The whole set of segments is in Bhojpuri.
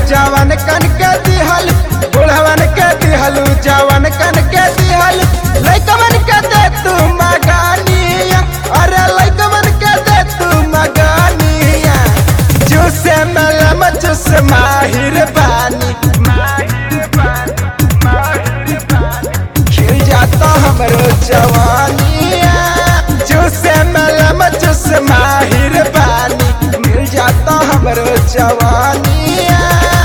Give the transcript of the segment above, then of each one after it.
जवन कन के दिहल बुढ़वन के दिहलू जवन कन के दिहल लइकवन के दे तू मगानिया अरे लइकवन के दे तू मगानिया जूसे मलम जूस माहिर बानी खिल जाता हमरो जवानिया जूसे मलम जूस माहिर बानी मिल जाता हमरो जवानिया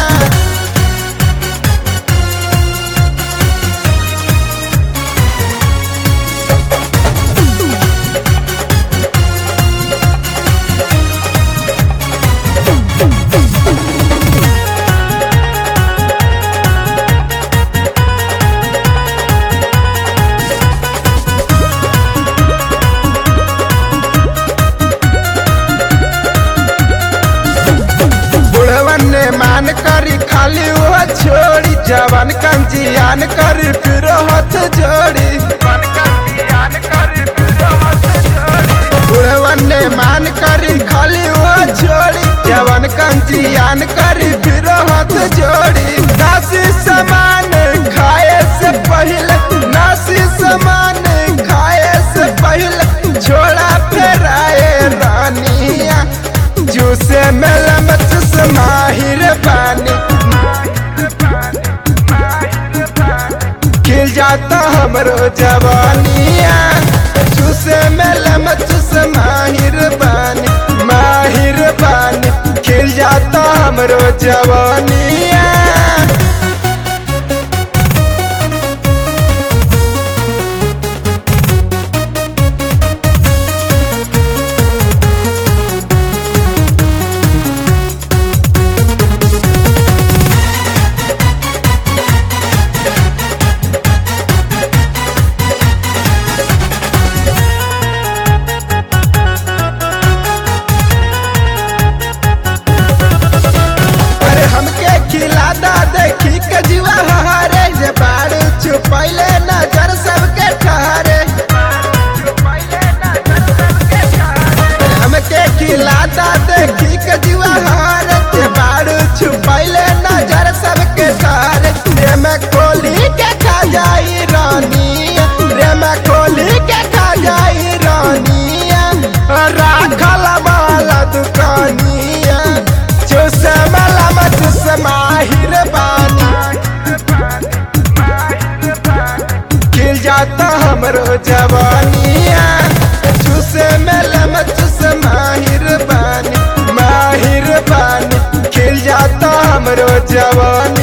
बुढ़वन ने मान करी खाली वो छोड़ी जवन कंजियान करी फिर हाथ जोड़ी बुढ़वन ने मान करी खाली वो छोड़ी जवन कंजियान करी फिर हाथ जोड़ी नासी समान खाए से पहले नासी समान खाए से पहले छोड़ा फेराए रानिया जूसे मेलम चुस माहिर बानी खिल जाता हमरो जवानिया जूसे मेलम चुस माहिर बानी माहिर बानी खिल जाता हमरो जवानिया अरे हमके खिलादा देखी के जीवा हहारे जे बाड़ छुपैले नजर सबके ठहरे हमके खिलादा देखी के जीवा हहारे जे बाड़ छुपैले नजर सबके ठहरे रे मैं खोली के खा जाई रानिया रे मैं खोली के खा जाई रानिया राखल वाला दुकानिया चूसे मला मचूस माहिर बानी खिल जाता हमरो जवानिया चूसे मेला मचूस माहिर बानी माहिर बानी खिल जाता हमरो जवानी